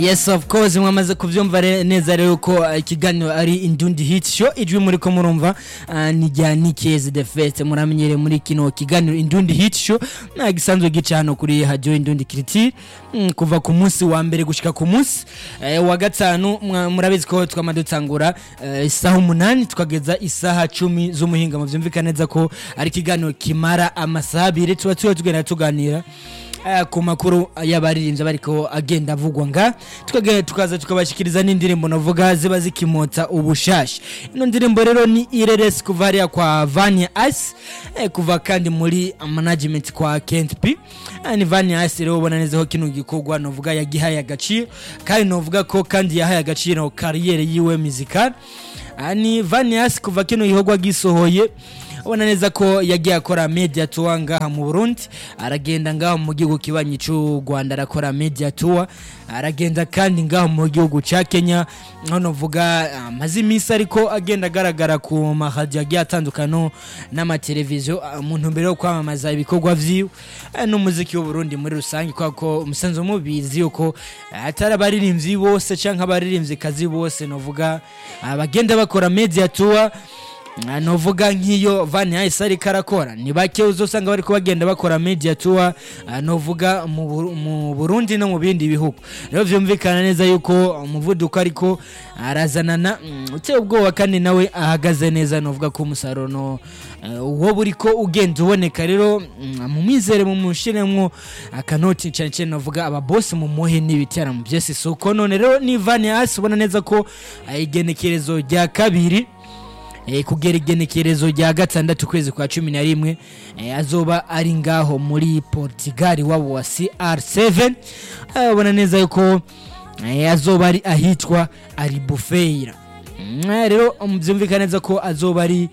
yes of course mwamaze kuvyumva re- neza rero ko uh, ikiganiro ari indundi hit show ijwi muri ko murumva uh, ni rya Nikezi the Fest muramenyere muri kino kiganiro indundi hit show na gisanzwe gica hano kuri radio indundi critique mm, kuva ku munsi wa mbere gushika ku munsi eh, wa gatanu mwa- murabizi ko twama dutangura eh, isaha umunani tukageza isaha cumi z'umuhinga muvyumvikana neza ko ari ikiganiro kimara amasaha abiri tuba tuba tugenda tuganira Eh, ku makuru y'abaririmbyi bariko agenda avugwa nga tukagenda tukaza tukabashikiriza n'indirimbo navuga ziba zikimotsa ubushasha ino ndirimbo rero ni ireres kuva hariya kwa vania ice eh, kuva kandi muri management kwa kent p eh, ni vania ice rero ubona neza ko kino gikorwa novuga yagihaye agaciro kandi novuga ko kandi yahaye agaciro kariyeri yiwe muzikali Ah, ni vania ice kuva kino gikorwa gisohoye ubona neza ko yagiye akora media tour ngaha mu Burundi aragenda ngaho mu gihugu kibanyi cy'u Rwanda arakora media tour aragenda kandi ngaho mu gihugu cya Kenya aho novuga amaze iminsi ariko agenda agaragara ku maradiyo agiye atandukanye n'amateleviziyo ah, mu ntumbero yo kwamamaza ibikorwa vyiwe eh, n'umuziki w'u Burundi muri rusange kubera ko umusanzu mubizi yuko eh, atari abaririmbyi bose canke abaririmbyi kazi bose novuga ah, bagenda bakora media tour Ah, novuga nk'iyo Van Hayes ariko arakora ni bake uzosanga bariko bagenda bakora media tour ah, novuga mu Buru- mu Burundi no mu bindi bihugu rero vyumvikana neza yuko umuvuduko ariko arazanana mm, uteye ubwoba kandi nawe ahagaze neza novuga ko umusaruro no eh, uwo buriko ugenda uboneka rero mm, mu mizere mu mushiremwo akanoti cyane cyane novuga ababosi mu muhe n'ibiteramo byose soko none rero ni Van Hayes ubona neza ko ah, igenekerezo rya kabiri eh, kugera igenekerezo rya gatandatu kwezi kwa cumi na rimwe eh, azoba ari ngaho muri portugal wabo wa cr7 abona neza yuko eh, azoba ari ahitwa aribufeira Mm, rero um, byumvikana neza ko azoba ari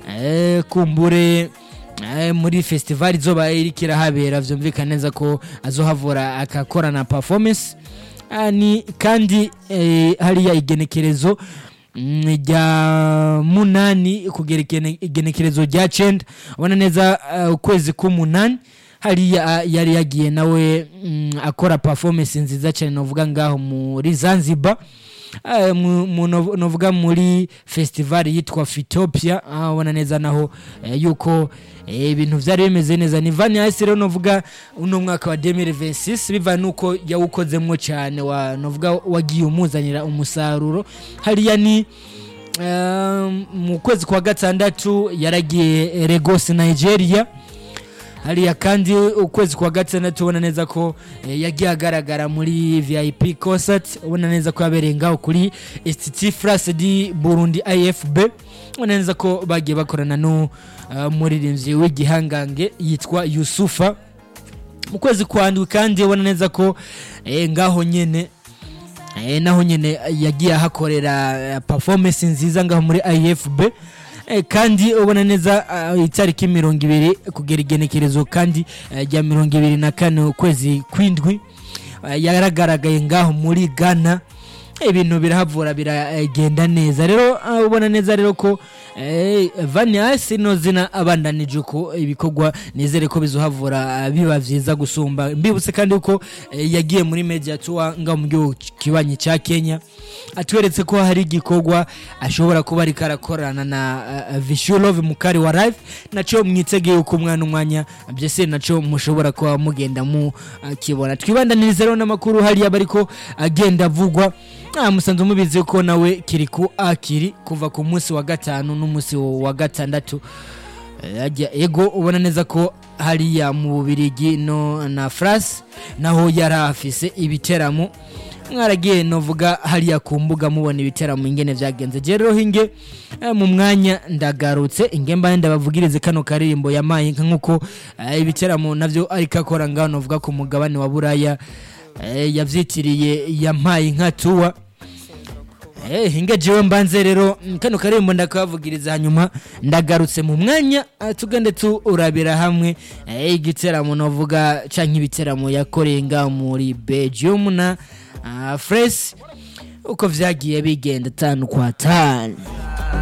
eh, kumbure eh, muri festival izoba iriko irahabera vyumvikana neza ko azohavura akakorana performance Ah, ni kandi eh, hariya igenekerezo mm, rya munani kugera igene- igenekerezo rya cenda ubona neza uh, ukwezi k'umunani hariya ah, yari yagiye nawe mm, akora performance nziza cyane novuga ngaho muri zanzibar Ah, mu- mu- nov- novuga muri festival yitwa fitopia ah, ubona neza naho eh, yuko eh, ibintu byari bimeze neza ni vani hasi rero novuga uno mwaka wa 2026 biva nuko yawukozemwo cyane wa novuga wagiye umuzanira umusaruro hariya ni Um, mu kwezi kwa gatandatu yaragiye Lagos Nigeria hariya kandi ukwezi kwa gatandatu ubona neza ko eh, yagiye agaragara muri vip concert ubona neza ko yabereye ngaho kuri institut france di burundi ifb ubona neza ko bagiye bakorana n'umuririmbyi w'igihangange yitwa yusufa mu kwezi kwa ndwi kandi ubona neza ko eh, ngaho nyene eh, naho nyene yagiye ahakorera eh, performance nziza ngaho muri ifb eh, kandi ubona neza uh, itariki mirongo ibiri kugera igenekerezo kandi eh, rya mirongo ibiri na kane ukwezi kwindwi eh, yaragaragaye ngaho muri ghana ibintu birahavura biragenda neza rero uh, ubona neza rero ko eh, vanias ino zina abandanije uko ibikorwa nizere ko bizohavura uh, biba vyiza gusumba mbibutse kandi uko eh, yagiye muri media tour ngaho mu gihugu kibanyi cya kenya atweretse ko hari igikorwa ashobora kuba ariko arakorana na uh, vishulove mukari wa live naco mwitegeye uko umwana umwanya byose naco mushobora kuba mugenda mu uh, kibona twibandaniriza rero n'amakuru hariya bariko agenda avugwa Ah, musanze mubizi ko nawe kiri ku akiri kuva ku munsi wa gatanu n'umunsi wa gatandatu Eh, ajya ego ubona neza ko hariya mu bubirigi no na france naho yari afise ibiteramo mwaragiye novuga hariya ku mbuga mubona ibiteramo ingene vyagenze je rero hinge eh, mu mwanya ndagarutse inge mbaye ndabavugirize kano karirimbo yamaye nka nkuko eh, ibiteramo navyo ariko akora ngaho novuga ku mugabane wa buraya eh, yavyitiriye yampaye nka tuwa Eh, hinga jewe mbanze rero mm, kano karembo ndakabavugiriza hanyuma ndagarutse mu mwanya ah, tugende turabira hamwe eh, igiteramo novuga canke ibiteramo yakoreye ngaho muri Belgium na uh, Fres uko vyagiye bigenda tanu kwa tanu